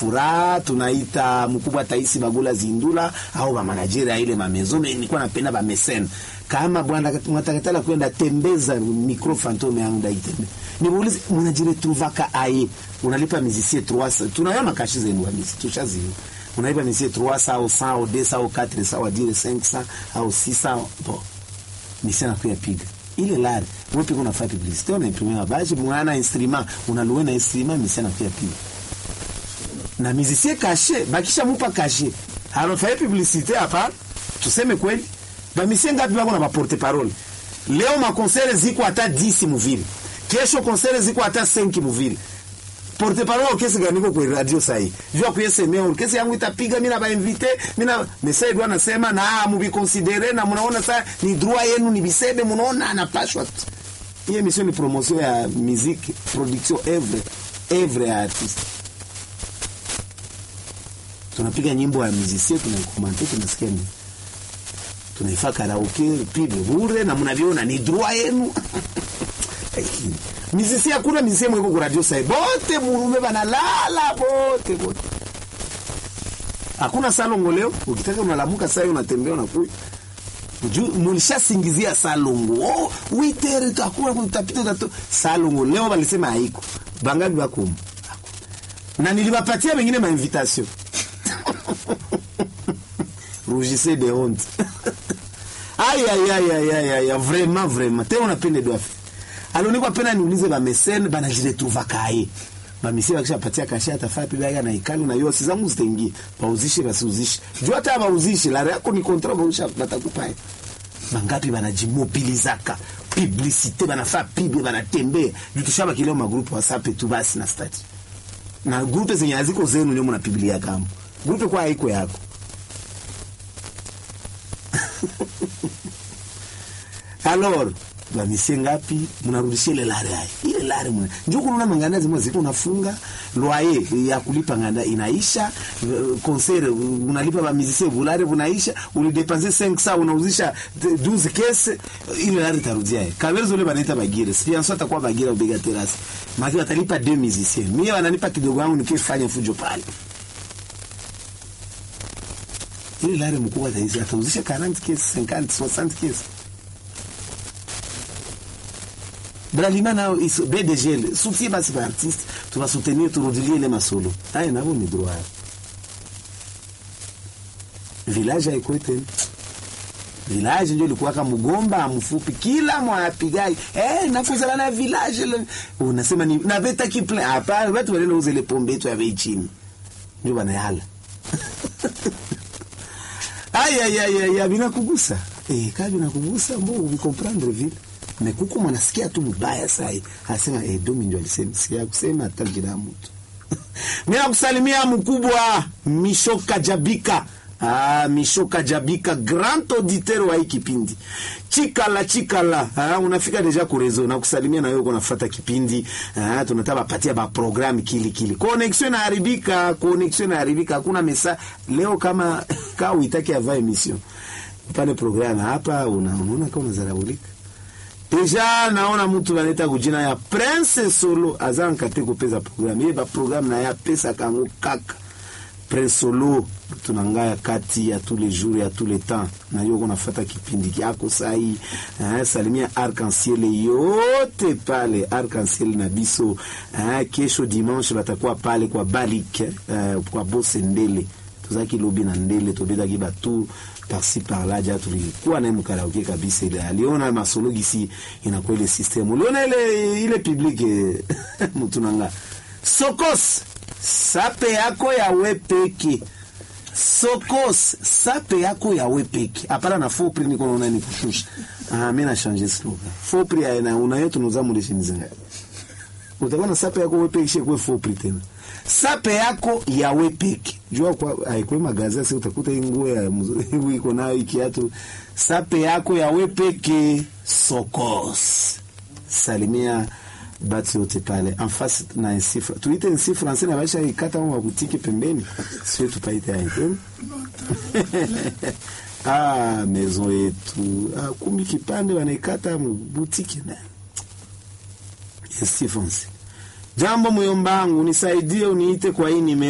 furaha tunaita mkubwa Taisi Bagula Zindula au ba manager ile mamezo nilikuwa napenda ba mesene kama bwana mwatakatala kwenda tembeza micro fantome yangu ndaitembe nimuulize mnajiretrouvaka aye unalipa mizisie 300 tunayo makashi zenu kabisa tushaziyo unalipa mizisie 300 au 100 au 200 au 400 au dire 500 au 600 bon misi anakuya piga ile lari wewe pika unafanya publicité una imprimer mabaji mwana instrument unaluwe na instrument misi anakuya piga na mizisie kashe bakisha mupa kashe anafanya publicité hapa tuseme kweli bamisie ngapi bako na baporte parole leo makonsere ziko hata 10 muvile kesho konsere ziko hata 5 muvile porte parole orkesi ganiko kwa radio sahi jua kuyesemea orkesi yangu itapiga mimi na ba invite mimi na message bwana nasema na mubiconsidere na mnaona saa ni droit yenu ni bisebe mnaona anapashwa hii emission ni promotion ya musique production œuvre œuvre ya artiste tunapiga nyimbo ya musicien tunaikomante tunasikia ni tunaifa karaoke pibe bure na mnaviona ni droit yenu mizisi hakuna mizisi mweko ku radio sai bote murume banalala bote bote hakuna salongo leo ukitaka unalamuka sai unatembea unakuja mulishasingizia salongo oh, witere hakuna kutapita utato salongo leo balisema haiko bangapi bakumu na niliwapatia wengine mainvitation rougissez de honte aïe aïe aïe aïe aïe aïe vraiment vraiment te unapende doafi alionikwa pena niulize bamesene banajiretrouva kaye bamisie bakishapatia kasha atafaa pibaga na ikali na yosi zangu zitaingia bauzishe basiuzishe juu hata bauzishe lare yako ni kontra bausha batakupaye bangapi banajimobilizaka publicité banafaa pibe banatembea juu tushaba kileo magrupu wasape tu basi na stati na grupe zenye haziko zenu ndio mnapibilia kama grupe kwa haiko yako alors bamisie ngapi mnarudishia ile lare hai ile lare mwana njoo kuna manganda zimwe ziko unafunga loyer ya kulipa nganda inaisha concert unalipa ba musicien bulare bunaisha ulidepense 500 unauzisha 12 kese ile lare tarudia hai kabezo ile banaita bagire sponsor atakuwa bagira ubega terrace maki watalipa 2 musiciens mimi wananipa kidogo yangu nikifanya fujo pale ile lare mkubwa atauzisha 40 kese 50 60 kese bralima nao iso BDG soutien basi ba artiste tuva soutenir turudilie ile masolo aya nabo ni droit village haiko tena village ndio ilikuwa kama mgomba mfupi kila mwapigai eh nakuzala na village le unasema ni na beta kiple hapa watu wale nauza ile pombe yetu ya bei chini ndio bana yala ay ay ay ay binakugusa eh kabi nakugusa mbo ubikomprendre vile mekuku mwanasikia tu mbaya sai anasema eh, domi ndio alisema sikia kusema hata jina mtu mimi nakusalimia mkubwa Mishoka Jabika Ah, Mishoka Jabika grand auditeur wa hii kipindi chikala chikala ah, unafika deja kurezo na kusalimia na wewe unafuata kipindi ah, tunataka patia ba program kili kili connexion inaharibika connexion inaharibika hakuna mesa leo kama kama uitaki ava emission pale program hapa unaona kama unazaraulika deja naona mtu baneta kujina ya prince solo aza nkate kopesa programme ye baprogramme na ye apesaka yango kaka prince solo tunangaya kati ya tous les jours ya tous les temps na yo konafata kipindi kyako sai eh, salimia arc-en-ciel yote pale arc-en-ciel na biso eh, kesho dimanche batakuwa pale kwa balik eh, kwa bosendele tozalaki lobi na ndele tobetaki batu parci parla ja tulikuwa naye mkaraoke kabisa ile aliona masolo gisi inakuwa ile system uliona ile ile public mtu nanga sokos sape yako ya wepeke sokos sape yako ya wepeke hapana na fopri niko naona ni kushusha ah mimi na changer slogan fopri aina unayo tunuza mulishi mzinga utakuwa na sape yako wepeke shekwe fopri tena sape yako ya wepeke jua kwa haikwe magazeti sasa utakuta hii nguo ya mzuri iko nayo ikiatu sape yako ya wepeke sokos salimia batu yote pale en face na nsifra tuite nsi français na baisha ikata wa butiki pembeni sio tupaite hapo ah maison yetu ah, kumi kipande wanaikata butiki na nsi français jambo muyombangu nisaidie uniite kwa hii nime